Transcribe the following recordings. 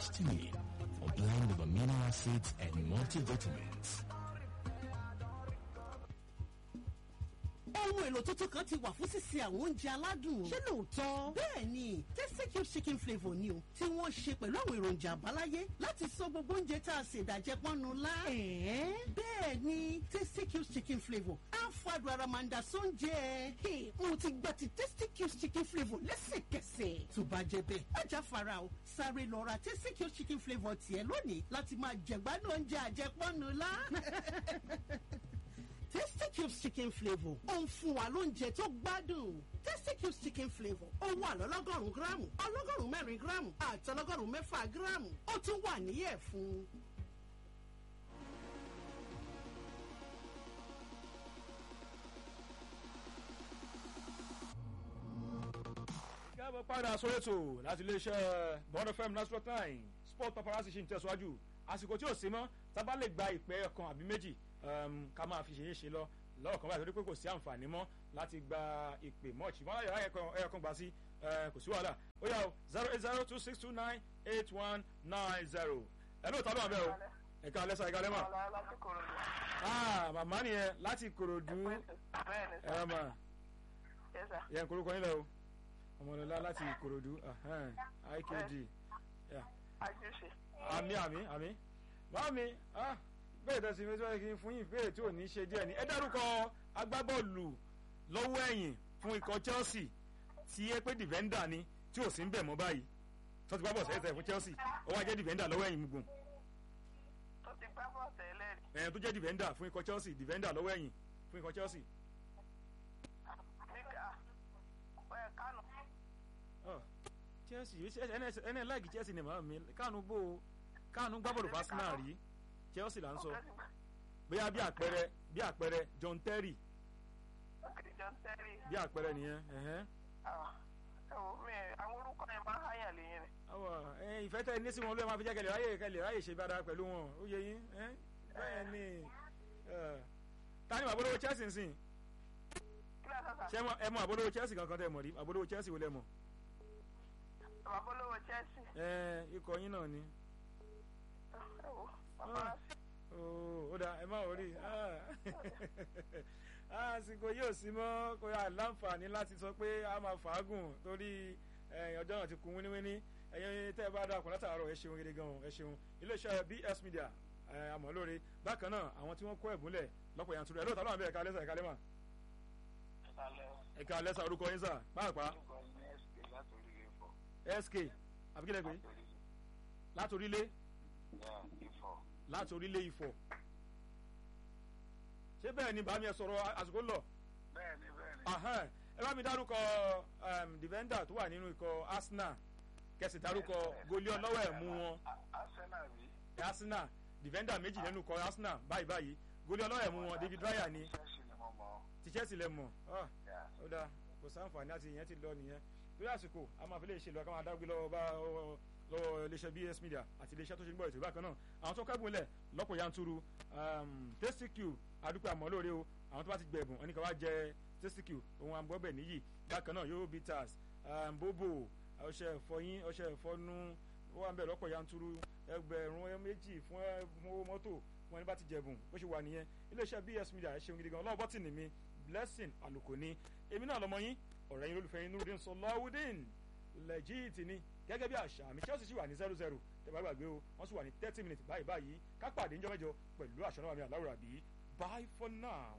histamine, a blend of amino acids and multivitamins. ohun èlò tuntun kan ti wà fún sísè àwọn oúnjẹ aládùn. ṣé lóòótọ́? bẹ́ẹ̀ ni tẹ́síkì chicken flavour ni o tí wọ́n ṣe pẹ̀lú àwọn èròjà àbáláyé láti sọ gbogbo oúnjẹ tá a ṣe ìdàjẹ́ pọ́nnu lá. bẹ́ẹ̀ ni tẹ́síkì chicken flavour á fàdùn ara máa ń da sóúnjẹ. mo ti gba ti tẹ́síkì chicken flavour lẹ́sẹ̀kẹsẹ̀. tó bá jẹ bẹ́ẹ̀ ajá fara o sáré lọ ra tẹ́síkì chicken flavour tiẹ̀ lónìí láti máa jẹ̀gbádùn oúnjẹ àjẹpọ́nnu lá. Tasty Cubes chicken flavour ó ń fún wa lóúnjẹ tó gbádùn. Tasty Cubes chicken flavour ó wà lọ́lọ́gọ́rùn-ún gíráàmù ọlọ́gọ́rùn-ún mẹ́rin gíráàmù àti ọlọ́gọ́rùn-ún mẹ́fà gíráàmù ó tún wà níyẹ̀ fún. káàbọ̀ padà sórí ètò láti iléeṣẹ́ bond fm national nine sport paparazzi ṣì ń tẹ̀síwájú àsìkò tí ò sí mọ́ tábà lè gba ìpè ọkàn àbí méjì um, ká máa fi ṣe é ṣe lọ lọ́rọ̀ kan báyìí torí pé kò sí àǹfààní mọ́ láti gba ìpè mọ́ọ̀chì mọ́ láyọ̀ ẹ̀yọ̀ kan gbà sí kò sí wàhálà ó yà ó zero eight zero two six two nine eight one nine zero ẹ̀ lóòótọ́ ló wà bẹ́ẹ̀ o ẹ̀ka alẹ́ sa ẹ̀ka alẹ́ mà. ah màmá nìyẹn láti korodu ẹ̀rọ mà yẹn korúkọ yín lẹ o ọmọlọlá láti korodu ikd àmì àmì àmì màmí ah bẹ́ẹ̀ tẹ̀sí mi tí wọ́n kí n fún yín ìbéèrè tí ò ní ṣe díẹ̀ ni ẹ dárúkọ agbábọ́ọ̀lù lọ́wọ́ ẹ̀yìn fún ikọ̀ Chelsea tí ẹ pé dìvẹ́ndà ni tí ò sí ń bẹ̀ mọ́ báyìí tó ti gbá bọ̀ sẹ́yìn fún Chelsea ó wá jẹ́ dìvẹ́ndà lọ́wọ́ ẹ̀yìn gbùn. tó ti gbá bọ̀ tẹ́lẹ̀ rí. ẹ̀yìn tó jẹ́ dìvẹ́ndà fún ikọ̀ Chelsea dìvẹ́ndà lọ́wọ́ ẹ̀yìn fún ikọ̀ Chelsea. nígbà ẹ̀ kánò. Chelsea ẹnẹ láìkì Chelsea ni màá mi kánú bò kánú gbá bọ̀lù fásinà rí Chelsea là ń sọ bóyá bí àpẹẹrẹ bí àpẹẹrẹ John Terry John Terry. bí àpẹẹrẹ nìyẹn. ẹ wò mí àwọn orúkọ yẹn máa ń háyàn lẹ́yìn rẹ̀. awọ ẹ ìfẹ́ tẹ ní sí wọn ló máa fi jẹ́ kẹlẹ̀ ráyè kẹlẹ̀ ráyè ṣe bára pẹ̀lú wọn ó yẹ yín bẹ́ẹ̀ ni tani mọ àbólówó Chelsea ń sìn ṣé ẹ mọ àbólówó Chelsea kankan tẹ mọ̀ rí àbólówó Chelsea wo lẹ mọ̀. àbólówó Chelsea. ẹ ikọ̀ yín náà ni ó dà ẹ má wọrí àsìkò yóò sí mọ́ kó yà láǹfààní láti sọ pé a máa fàágùn torí ọjọ́ náà ti kún wíníwíní ẹ̀yin tẹ́ ẹ bá dà kún látàárọ̀ ẹ ṣeun gidi gan ẹ ṣeun iléeṣẹ́ BS Media àmọ́ lóore bákan náà àwọn tí wọ́n kó ẹ̀bùnlẹ̀ lọ́pọ̀ yanturu ẹ̀ lóòótọ́ lọ́wọ́ àbẹ̀ ẹ̀ka lẹ́sà ẹ̀ka lẹ́mà ẹ̀ka lẹ́sà orúkọ yín sà pàápàá SK àbíkílẹ̀ pé látòrílé láti orílẹ̀ Ifọ̀ ṣé bẹ́ẹ̀ ni bàmí ẹ sọ̀rọ̀ àsìkò lọ. bẹ́ẹ̀ni bẹ́ẹ̀ni. ẹ bá mi dárúkọ defender tó wà nínú ikọ̀ Arsenal kẹsì dárúkọ goli ọlọ́wọ́ ẹ̀ mú wọn. Arsenal rí. Arsenal defender méjì nínú ikọ̀ Arsenal báyìí báyìí goli ọlọ́wọ́ ẹ̀ mú wọn David Raya ni ti Chelsea lẹ mọ̀ ó dáa kò sáǹfààní àti ìyẹn ti lọ nìyẹn lórí àsìkò a máa fi lè ṣe lọ ká máa dágbé lọ́wọ́ bá lọ́wọ́ iléeṣẹ́ BS Media àti iléeṣẹ́ tó ṣe ń gbọ́ ètò ìbákan náà àwọn tó kẹ́gùn lẹ̀ lọ́pọ̀ yanturu Tasty Q adúpẹ́ àmọ́ lóore o àwọn tó bá ti gbẹ̀bùn wọn ni ká wá jẹ Tasty Q ohun àgbọ̀bẹ̀ níyì bákan náà yóò bitters bobo ọṣẹ ìfọyín ọṣẹ ìfọnú ó wà ń bẹ̀ lọ́pọ̀ yanturu ẹgbẹ̀rún méjì fún owó mọ́tò fún ẹni bá ti jẹ̀bùn bó ṣe wà nìyẹn iléeṣẹ́ BS Media ẹ ṣeun gidi gan ọlọ́wọ́ bọ́tì ni mi blessing àlùkò ni èmi náà lọmọ yín ọ̀rẹ́ yín lólùfẹ́ yín Nurudeen Sọláwùdín lẹ́jìtì ni gẹ́gẹ́ bí àṣà àmì Chelsea sì wà ní zero zero tẹ̀bá gbàgbé o wọ́n sì wà ní thirty minutes báyìí báyìí ká pàdé níjọ́ mẹ́jọ pẹ̀lú àṣọ náà mi àláwùrà bí bye for now.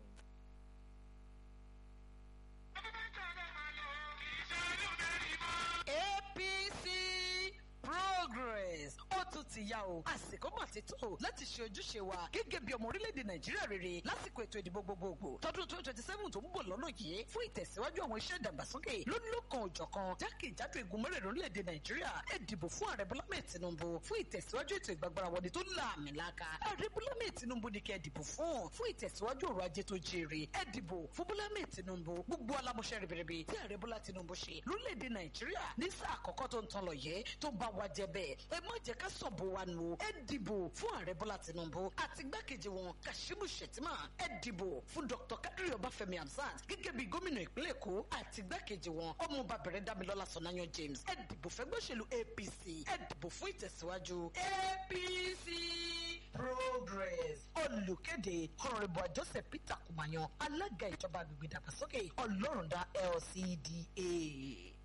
APC progress ó tún ti yá o àsìkò mà ti tó láti ṣe ojúṣe wa gẹ́gẹ́ bí ọmọ orílẹ̀-èdè nàìjíríà rere lásìkò ètò ìdìbò gbogbogbò tọdún twenty twenty seven tó ń bọ̀ lọ́nà yìí fún ìtẹ̀síwájú àwọn iṣẹ́ ìdàgbàsókè lónílòkan òjọ̀kan jákèjádò igun mẹ́rẹ̀ẹ̀rin orílẹ̀-èdè nàìjíríà ẹ dìbò fún ààrẹ bọ́lá mẹ́ẹ̀ tinubu fún ìtẹ̀síwájú ètò ìgbàgbára wọlé tó láàmìlaka ààrẹ bọ́lá mẹ́ẹ̀ tinubu ni kẹ́ ẹ dìbò fún fún ìtẹ̀síwájú ọrọ̀ ajé tó jèrè ẹ dìbò fún bọ́lá mẹ́ẹ̀ tinubu gbogbo alámọ̀ṣẹ́ ribiribi tí ààrẹ bọ́lá tinubu ṣe lórílẹ̀-èdè nàìjíríà ní sáà àkọ́kọ́ tó ń tan lọ yẹ tó bá wa jẹ bẹ́ẹ̀ ẹ má jẹ́ ká sọ̀bù wa nu ẹ dìbò fún ààrẹ bọ́lá tinubu àti igbákejì wọn kashimu shettima ẹ dìbò fún dr kadiri ọbáfẹ́mi hamzat gẹ́gẹ́ bí gómìnà ìpínlẹ̀ èkó àti igbákejì wọn ọmọọba bẹ̀rẹ̀ dámilọ́lá sọ̀nàyàn james ẹ dìbò fẹ́gbẹ́sẹ̀lú apc ẹ dìbò fún ìtẹ̀síwájú apc progress olùkéde honourable joseph peter kumayan alága ìjọba agbègbè ìdàgbàsókè ọlọ́rundá lcda.